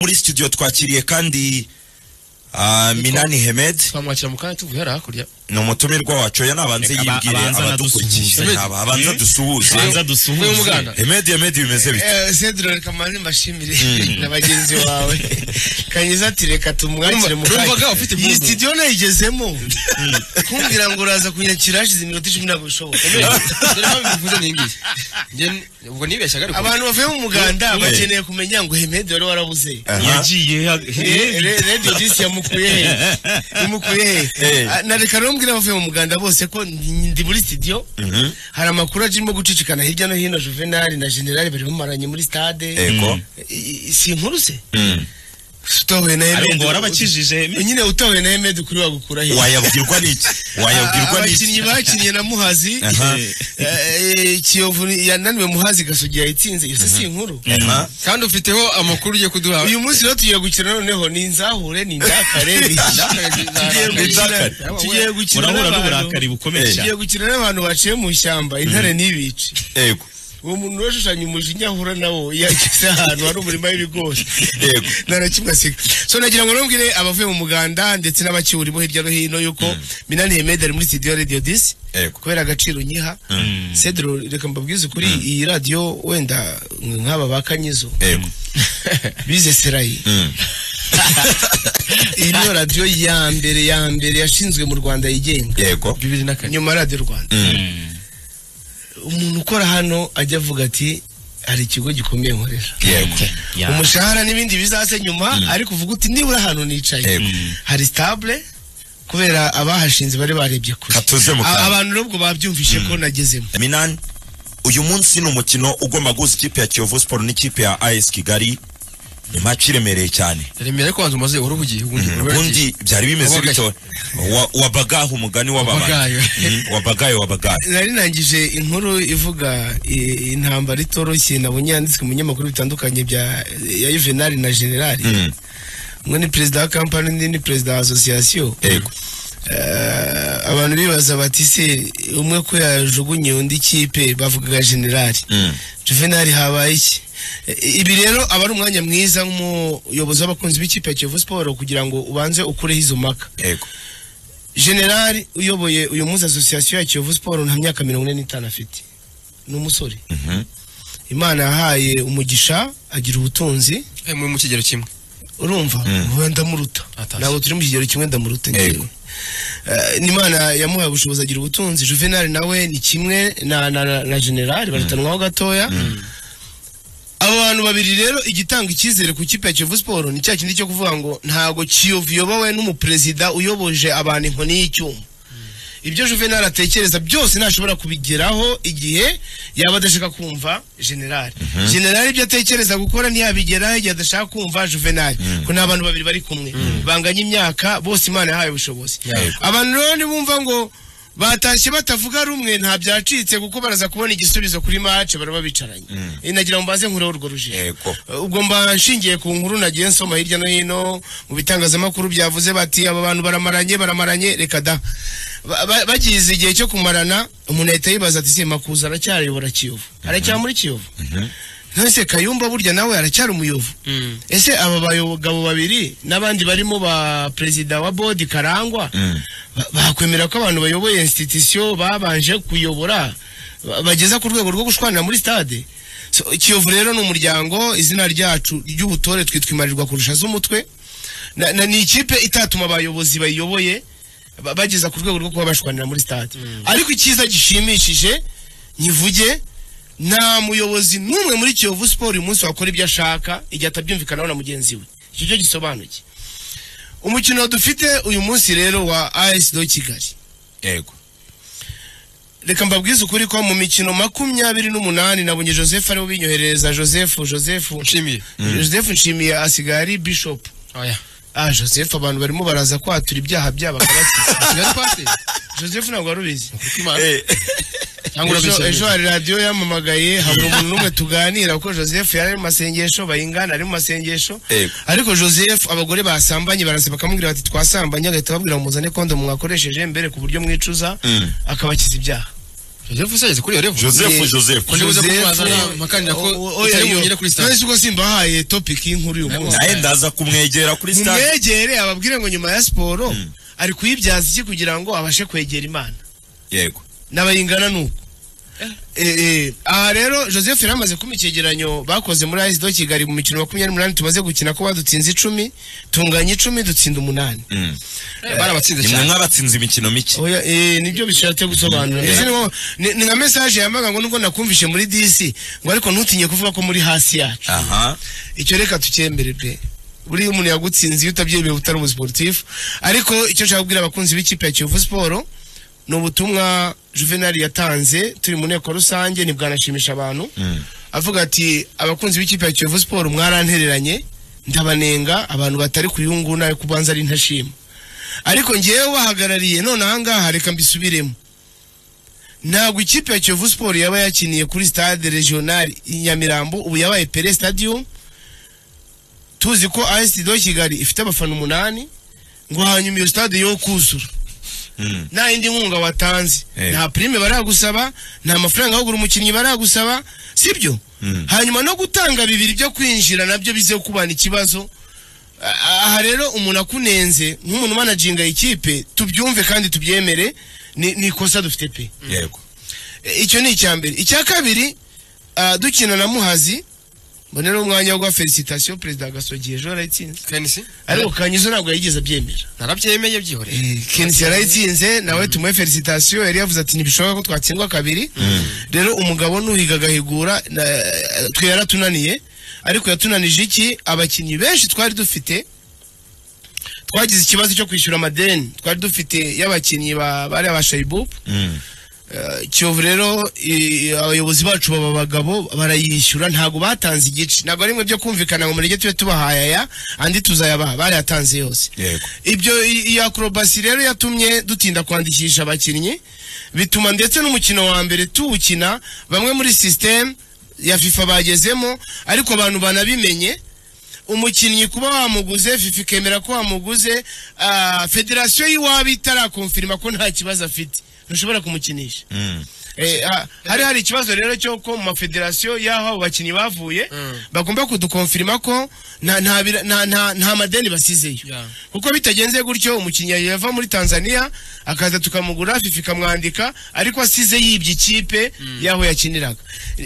muri studio twakiriye kandi ah, minani hemed twamwakira mu kanya tuvuye hariya hakurya ni umutumirwa wacu oya nabanze Aba- yibwire abanza abadukurikiye adusuhuze. aba- abanza dusuhuze Abanza dusuhuze. Uvuye mu Buganda? hemed hemed bimeze bite sedro reka mbanze mbashimire na bagenzi bawe kanyiza ati reka tumwakire mu Urumva- urumvaga ufite iyi impundu? studio nayigezemo kumbwira ngo uraza kunyakira hashize iminota icumi ntabwo bishoboka dore mpamvu mbivuze ni ngiyi njye ubwo nibeshyaga ariko abantu bavuye mu muganda Eh. bakeneye kumenya ngo hemedi wari warabuze Aha. yagiye ha- Eh, re- radio disi yamukuye he yamukuye he Eh. Ah, na reka rero mbwira abavuye mu muganda bose ko ndi ndi muri studio Mhm. hari amakuru arimo gucicikana hirya no hino juvenali na generali bari bamaranye muri stade Ego. I- i- si inkuru se Mm. utowe na Ariko ngo hemedi warabakijije nyine utowe na hemedi kuri wagukura he wayabwirwa n'iki wayabwirwa abakinnyi n'iki bakinnye na muhazi Aha. Eh, kiyovu ni- yananiwe muhazi gasugi yayitsinze iyo se si inkuru Aha. kandi ufiteho amakuru ugiye kuduha uyu munsi rero tugiye gukina noneho ni inzahure ni indakare ni- tugiye gukina- Indakare. tugiye gukina urahura n'abantu n'uburakari bukomeye cyane tugiye gukina n'abantu baciye mu ishyamba intare ntibice Ego. uwo muntu washushanya umujinya ahura nawo yageze ahantu hari umurima w'ibigori Yego. narakimwasiga so nagira ngo nubwire abavuye mu muganda ndetse n'abakiwurimo hirya no hino yuko minani hemedi ari muri studio radio disi Yego. kubera agaciro nyiha cedro reka mbabwize ukuri iyi radiyo wenda nk'aba ba kanyizo Yego. bize serayi Mm. iyi niyo radiyo ya mbere ya mbere yashinzwe mu rwanda yigenga Yego. bibiri na kane nyuma radiyo rwanda Mm. umuntu ukora hano ajya avuga ati hari ikigo gikomeye nkorera Yego. Ya. umushahara n'ibindi bizaze nyuma ariko uvuga uti nibura ahantu nicaye Yego. hari stable kubera abahashinze bari barebye kure Katuze mu kanwa. A- abantu nubwo babyumvishe ko nagezemo minani uyu munsi ni umukino ugomba guhuza ikipe ya kiyovu siporo n'ikipe ya as kigali ni match iremereye cyane remera ko wanze umaze urubugiye ubundi ubundi byari bimeze Wabagaye. bityo Wa- wabagaha umugani wababagaye Wabagaye. Mm, wabagaye wabagaye nari nangije inkuru ivuga i- intambara itoroshye nabonye yanditswe mu binyamakuru bitandukanye bya ya Juvenal na General Mm, umwe ni perezida wa kampani undi ni perezida wa association yego Eh, abantu bibaza bati se umwe ko yajugunye undi kipe bavugaga General Mm, Juvenal habaye iki I- ibi rero aba ari umwanya mwiza nk'umuyobozi w'abakunzi b'ikipe ya Kiyovu Sport kugira ngo ubanze ukureho izo mpaka yego General uyoboye uyu munsi association ya Kiyovu Sport nta myaka mirongo ine n'itanu afite ni umusore Mhm. imana yahaye umugisha agira ubutunzi muri mu kigero kimwe urumva ubu ndamuruta Atashye. ntabwo turi mu kigero kimwe ndamuruta Yego. ngewe Eh, ni imana yamuhaye ubushobozi agira ubutunzi juvenali nawe ni kimwe na na, na, na generali barutanwaho gatoya abo bantu babiri rero igitanga icyizere ku kipe ya kiyovu siporo ni cya kindi cyo kuvuga ngo ntabwo kiyovu iyobowe n'umuperezida uyoboje abantu inkoni y'icyuma ibyo juvenali atekereza byose ntashobora kubigeraho igihe yaba adashaka kumva generali generali ibyo atekereza gukora ntiyabigeraho igihe adashaka kumva juvenali ko ni abantu babiri bari kumwe banganya imyaka bose imana yahaye ubushobozi Yego. abantu rero nibumva ngo batashye batavuga rumwe nta byacitse kuko baraza kubona igisubizo kuri mace baraba bicaranye Eh, nagira ngo mbanze nkureho urwo rujijo yego ubwo mba nshingiye ku nkuru nagiye nsoma hirya no hino mu bitangazamakuru byavuze bati aba bantu baramaranye baramaranye reka da Ba- ba- bagize igihe cyo kumarana umuntu ahita yibaza ati se makuza aracyayobora kiyovu aracyari muri kiyovu nonese kayumba burya nawe aracyari umuyovu ese aba bagabo babiri n'abandi barimo ba perezida wa bodi karangwa Mm. ba- bakwemera ko abantu bayoboye institution babanje kuyobora ba- bageza ku rwego rwo gushwanira muri stade so, kiyovu rero ni umuryango izina ryacu ry'ubutore twitwimarirwa kurusha z'umutwe na, na, ni ikipe itatuma abayobozi bayiyoboye ba- bageza ku rwego rwo kuba bashwanira muri stade ariko icyiza gishimishije nyivuge nta muyobozi n'umwe muri kiyovu siporo uyu munsi wakora ibyo ashaka igihe atabyumvikanaho na mugenzi we icyo cyo gisobanuye umukino dufite uyu munsi rero wa as do kigali yego reka mbabwize ukuri ko mu mikino makumyabiri n'umunani nabonye joseph ariwe ubinyoherereza joseph joseph nshimiye joseph nshimiye asigaye ari bishop oya ah joseph abantu barimo baraza kwatura ibyaha byabo akabakiza kigali twateye joseph ntabwo wari ubizi kuko imana cyangwa ejo urabisaba ejo hari radiyo yamamagaye habura umuntu n'umwe tuganira kuko joseph yari ari mu masengesho bayingana ari mu masengesho Yego. ariko joseph abagore basambanye baraza bakamubwira bati twasambanye agahita ababwira ngo muzane kondo mwakoresheje mbere ku buryo mwicuza Mm. akabakiza ibyaha Joseph usageze kuri iyo level joseph Ni- joseph Ko ndibuze Joseph, kumubaza oya, makanira ko o- o- utari oya, bungere kuri stade. none si ko simbahaye topic y'inkuru y'uyu munsi naye ndaza kumwegera kuri stade mumwegere ababwire ngo nyuma ya siporo ari kuyibyaza iki kugira ngo abashe kwegera imana yego n'abayingana ni uko Eh, eh, aha rero joseph yari amaze kumpa icyegeranyo bakoze muri ayisido kigali mu mikino makumyabiri n'umunani tumaze gukina ko badutsinze icumi tunganya icumi dutsinda umunani Mm. barabatsinze nimwe cyane nk'abatsinze imikino mike Oya, eh, nibyo bishatse gusobanura Mm. Mbese ni nko- ni ni nka mesaje yamaga ngo nubwo nakumvishe muri disi ngo ariko ntutinye kuvuga ko muri hasi yacu aha icyo reka tucyembere pe buriya umuntu yagutsinze iyo utabyemeye uba utari umusiporutifu ariko icyo nshaka kubwira abakunzi b'ikipe ya kiyovu siporo ni ubutumwa juvenali yatanze turi mu nteko rusange ntibwanashimisha abantu Mm. avuga ati abakunzi b'ikipe ya kiyovu siporo mwarantereranye ndabanenga abantu batari kuyunguna ariko ubanza ari ntashima ariko ngewe bahagarariye none ahangaha reka mbisubiremo ntabwo ikipe ya kiyovu siporo yaba yakiniye kuri stade regionali i nyamirambo ubu yabaye pere stadium tuzi ko as do kigali ifite abafana umunani ngo hanyuma iyo stade yo kuzura Mm. nta yindi nkunga watanze Eh. nta prime baragusaba nta mafaranga yo kugura umukinnyi baragusaba sibyo Mm. hanyuma no gutanga bibiri byo kwinjira nabyo bize kubana ikibazo A- aha rero umuntu akunenze nk'umuntu umanaginga ikipe tubyumve kandi tubyemere ni ni ikosa dufite pe yego E, icyo ni icya mbere icya kabiri ah, dukina na muhazi mbonera umwanya wo guha felicitation perezida gasogi ejo yarayitsinze Kenisi ariko kanyizo ntabwo yigeze abyemera narabyemeye byihoreye kenisi yarayitsinze nawe tumuhe felicitation yari yavuze ati ntibishoboka ko twatsindwa kabiri rero umugabo nuhiga agahigura na- twe yaratunaniye ariko yatunanije iki abakinnyi benshi twari dufite twagize ikibazo cyo kwishyura amadeni twari dufite y'abakinnyi ba- bari aba shayibubu Mm. Eh, kiyovu rero i- abayobozi bacu baba bagabo barayishyura ntabwo batanze igice ntabwo ari mwe byo kumvikana ngo murege tube tubahaye aya andi tuzayabaha barayatanze yose yego ibyo i- iyi akorobasi rero yatumye dutinda kwandikisha abakinnyi bituma ndetse n'umukino wa mbere tuwukina bamwe muri sisiteme ya fifa bagezemo ariko abantu banabimenye umukinnyi kuba wamuguze fifa ikemera ko wamuguze ah, federasiyo y'iwabo itarakonfirima ko nta kibazo afite ntushobora kumukinisha Mm. Eh, ha- hari hari ikibazo rero cyo ko mu mafederasiyo y'aho abo bakinnyi bavuye Mm. bagomba kudukonfirima ko nta, nta, bira- nta, nta, nta madeni basizeyo Yeah. kuko bitagenze gutyo umukinnyi yava muri tanzania akaza tukamugura fifa ikamwandika ariko asize yibye ikipe y'aho yakiniraga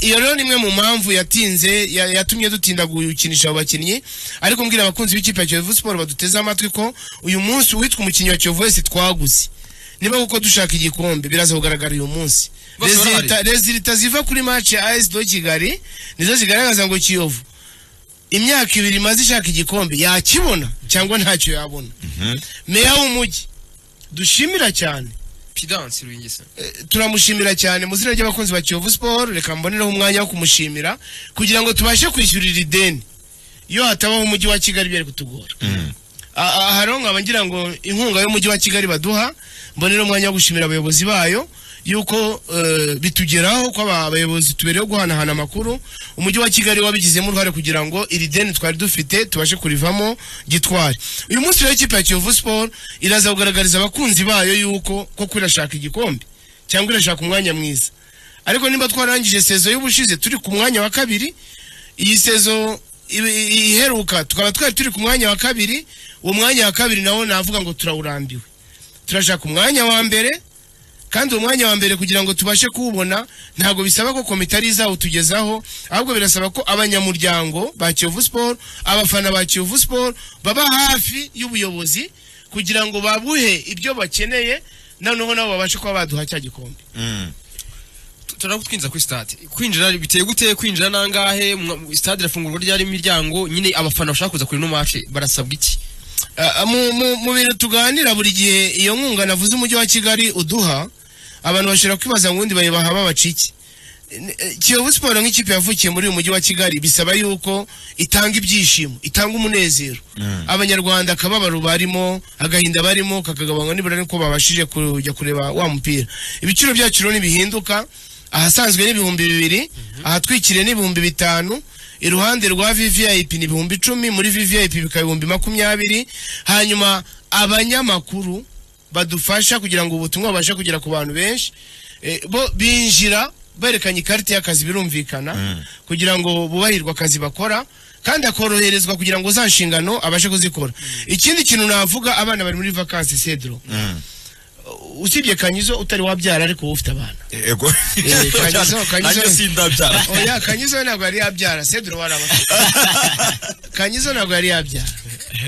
iyo rero ni imwe mu mpamvu yatinze ya- yatumye dutinda gukinisha abo bakinnyi ariko mbwira abakunzi b'ikipe ya kiyovu siporo baduteze amatwi ko uyu munsi uwitwa umukinnyi wa kiyovu wese twaguze niba kuko dushaka igikombe biraza kugaragara uyu munsi Bose barahari. Resulta- rezilita ziva kuri match ya AS do Kigali nizo zigaragaza ngo Kiyovu imyaka ibiri imaze ishaka igikombe yakibona cyangwa ntacyo yabona Mhm. meya w'umujyi dushimira cyane Pidansi Ruyingisa Eh, turamushimira cyane mu izina ry'abakunzi ba Kiyovu Sport reka mbonereho umwanya wo kumushimira kugira ngo tubashe kwishyurira ideni iyo hatabaho umujyi wa Kigali byari kutugora Mm. A- a- hariho nkaba ngira ngo inkunga y'umujyi wa kigali baduha mbonera umwanya wo gushimira abayobozi bayo yuko eh, bitugeraho ko aba bayobozi tubereyeho guhanahana amakuru umujyi wa kigali wabigizemo uruhare kugira ngo iri deni twari dufite tubashe kurivamo gitwari uyu munsi rero ikipe ya kiyovu siporo iraza kugaragariza abakunzi bayo yuko koko irashaka igikombe cyangwa irashaka umwanya mwiza ariko niba twarangije sezo y'ubushize turi ku mwanya wa kabiri iyi sezo i- i- iheruka tukaba twari turi ku mwanya wa kabiri uwo mwanya wa kabiri nawo navuga ngo turawurambiwe turashaka umwanya wa mbere kandi uwo mwanya wa mbere kugira ngo tubashe kuwubona ntabwo bisaba ko komite ari izawutugezaho ahubwo birasaba ko abanyamuryango ba kiyovu siporo abafana ba kiyovu siporo baba hafi y'ubuyobozi kugira ngo babuhe ibyo bakeneye noneho nabo babashe kuba baduha cya gikombe Mm. turagutwinjiza kuri stade kwinjira biteye gute kwinjira nangahe Mwa- stade irafungurwa ryari imiryango nyine abafana bashaka kuza kuri no match barasabwa iki Ah, mu- mu- mu bintu tuganira buri gihe iyo nkunga navuze umujyi wa kigali uduha abantu bashobora kwibaza ngo ubundi bayibaha babaca iki Ni- eh, kiyovu siporo nk'ikipe yavukiye muri uyu mujyi wa kigali bisaba yuko itanga ibyishimo itanga umunezero Mm. abanyarwanda akababaro barimo agahinda barimo kakagabanywa nibura niko babashije kujya kureba wa mupira ibiciro byacu rero ntibihinduka ahasanzwe n'ibihumbi bibiri ahatwikiriye n'ibihumbi bitanu iruhande rwa vvip ni ibihumbi icumi muri vvip bikaba ibihumbi makumyabiri hanyuma abanyamakuru badufasha kugira ngo ubutumwa bubashe kugera ku bantu benshi Eh, bo binjira berekanye ikarita y'akazi birumvikana kugira ngo bubahirwe akazi bakora kandi akoroherezwa kugira ngo za nshingano abashe kuzikora ikindi kintu navuga abana bari muri vakansi cedro usibye kanyizo utari wabyara ariko wowe ufite abana ego Kanyizo, Kanyizo. nanjye sindabyara oya kanyizo we ntabwo yari yabyara cedro wari abafite kanyizo ntabwo yari yabyara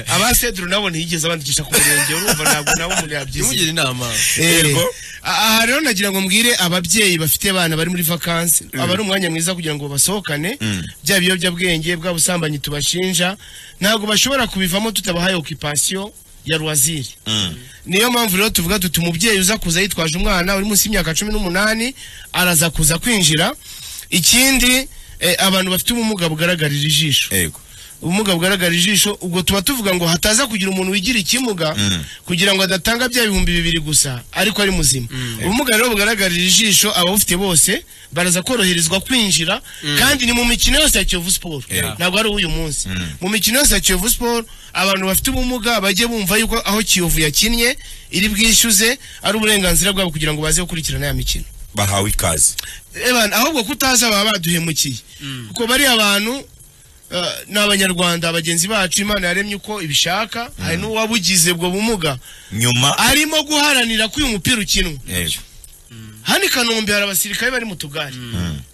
aba cedro nabo ntiyigeze abandikisha ku murenge urumva ntabwo nabo umuntu yabyize umugira inama Eh, Yego. aha aha rero nagira ngo mbwire ababyeyi bafite abana bari muri vakansi aba ari umwanya mwiza kugira ngo basohokane bya biyobyabwenge bwa busambanyi tubashinja ntabwo bashobora kubivamo tutabahaye okipasiyo ya ruwaziri Mm. niyo mpamvu rero tuvuga tuti umubyeyi uza kuza yitwaje umwana uri munsi y'imyaka cumi n'umunani araza kuza kwinjira ikindi eh, abantu bafite ubumuga bugaragarira ijisho ego ubumuga bugaragarira ijisho ubwo tuba tuvuga ngo hataza kugira umuntu wigira ikimuga kugira ngo adatanga bya bihumbi bibiri gusa ariko ari muzima ubumuga rero bugaragarira ijisho abawufite bose baraza koroherezwa kwinjira kandi ni mu mikino yose ya kiyovu siporo Yeah. ntabwo ari uw'uyu munsi mu mikino yose ya kiyovu siporo abantu bafite ubumuga bajye bumva yuko aho kiyovu yakinnye iri bwishyuze ari uburenganzira bwabo kugira ngo baze gukurikirana ya mikino bahawe ikaze Evan, ahubwo kutaza baba baduhemukiye kuko bariya bantu uh, ni abanyarwanda bagenzi bacu imana yaremye uko ibishaka hari n'uwabugize ubwo bumuga nyuma arimo guharanira ko uyu mupira ukinwa ego hano i kanombe hari abasirikare bari mu tugari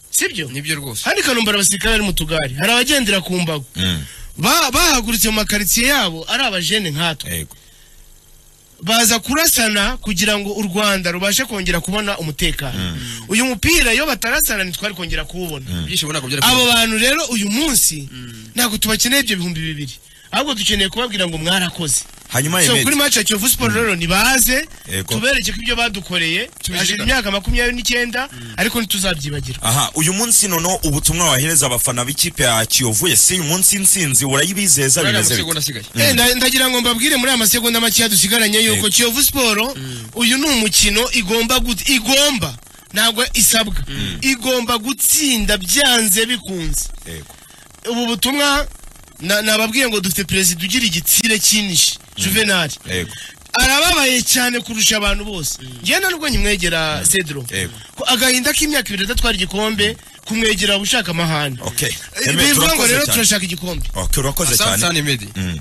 sibyo nibyo rwose hano i kanombe hari abasirikare bari mu tugari hari abagendera ku mbago Mm. Ba- bahagurutse mu makaritsiye yabo ari abajene nkatwe ego baza kurasana kugira ngo u rwanda rubashe kongera kubona umutekano uyu mupira iyo batarasana ntitwari kongera kuwubona ibyishimo ntabwo byari abo bantu rero uyu munsi ntabwo tubakeneye ibyo bihumbi bibiri ahubwo dukeneye kubabwira ngo mwarakoze hanyuma so kuri emedi match ya kiyovu siporo rero nibaze Yego. tubereke ko ibyo badukoreye hashize Tubizirikane. imyaka makumyabiri n'icyenda ariko ntituzabyibagirwa aha uyu munsi noneho ubutumwa wahereza abafana b'ikipe ya kiyovu ese uyu munsi insinzi urayibizeza bari bimeze amasegonda bite asigaye Eh, nda- ndagira ngo mbabwire muri aya masegonda makeya dusigaranye yuko Yego. kiyovu siporo uyu ni umukino igomba gut- igomba ntabwo isabwa igomba gutsinda byanze bikunze ego ubu butumwa na- nababwiye ngo dufite perezida ugira igitsire cyinishi juvenali ego arababaye cyane kurusha abantu bose ngenda nubwo nkimwegera cedro Yego. ko agahinda k'imyaka ibiri adatwara igikombe kumwegera uba ushaka amahane okay Eh, Emedi, bivuga ngo urakoze rero cyane. turashaka igikombe okay urakoze asante cyane sani medi Mm.